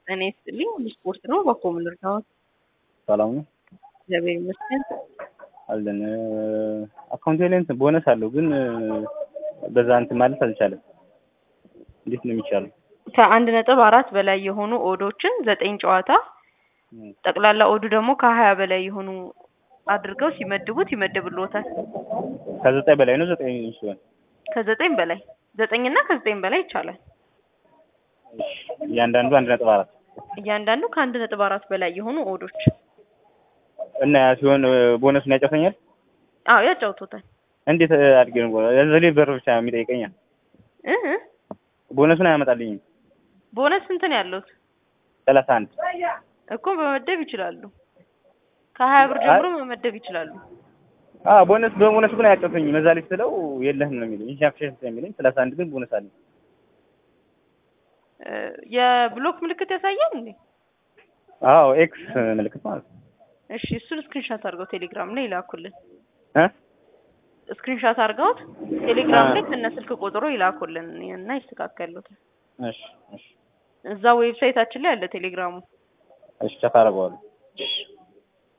ጤና ይስጥልኝ። ስፖርት ነው በኮምን እርዳዎት። ሰላም ነው እግዚአብሔር ይመስገን። አለን አካውንቴ ላይ እንትን ቦነስ አለው ግን በዛ እንትን ማለት አልቻለም። እንዴት ነው የሚቻለው? ከአንድ ነጥብ አራት በላይ የሆኑ ኦዶችን ዘጠኝ ጨዋታ ጠቅላላ ኦዱ ደግሞ ከሀያ በላይ የሆኑ አድርገው ሲመድቡት ይመድብልዎታል። ከዘጠኝ በላይ ነው ዘጠኝ ሲሆን ከዘጠኝ በላይ ዘጠኝና ከዘጠኝ በላይ ይቻላል። እያንዳንዱ አንድ ነጥብ አራት እያንዳንዱ ከአንድ ነጥብ አራት በላይ የሆኑ ኦዶች እና ያ ሲሆን ቦነሱን ያጫውተኛል። አዎ ያጫውቶታል። እንዴት አድርጌ ነው ዘሌ በር ብቻ የሚጠይቀኛል። እህ ቦነሱን አያመጣልኝም። ቦነስ ስንት ነው ያለውት? ሰላሳ አንድ እኮ መመደብ ይችላሉ። ከሀያ ብር ጀምሮ መመደብ ይችላሉ። አዎ ቦነስ በቦነሱ ግን አያጫውተኝም። እዛ ላይ ስለው የለህም ነው የሚለኝ። ኢንሻክሽን የሚለኝ ሰላሳ አንድ ግን ቦነስ አለኝ። የብሎክ ምልክት ያሳያል እንዴ? አዎ ኤክስ ምልክት ማለት ነው። እሺ እሱን ስክሪንሻት አድርገው ቴሌግራም ላይ ይላኩልን። እ ስክሪንሻት አድርገውት ቴሌግራም ላይ ከነ ስልክ ቁጥሩ ይላኩልን እና ይስተካከሉታል። እሺ እሺ እዛ ዌብሳይታችን ላይ አለ ቴሌግራሙ። እሺ ቻት አደርገዋለሁ።